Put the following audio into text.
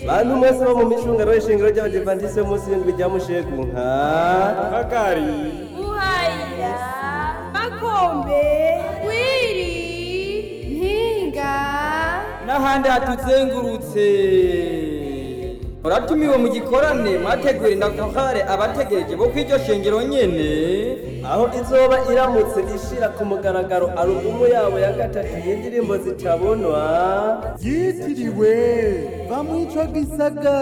bantu mwese bo mu micungano y'ishingiro ry'abadivantisite munsi y'indwi rya mushegu nka Kagari Buhayira Makombe Kwiri Mpinga n'ahandi hatuzengurutse muratumiwe mu gikorane mwategura indakahare abategereje bo kw'iryo shengero nyene aho izoba iramutse ishira ku mugaragaro alubumu yabo ya gatatu y'indirimbo zitabonwa yitiriwe bamwica gisagara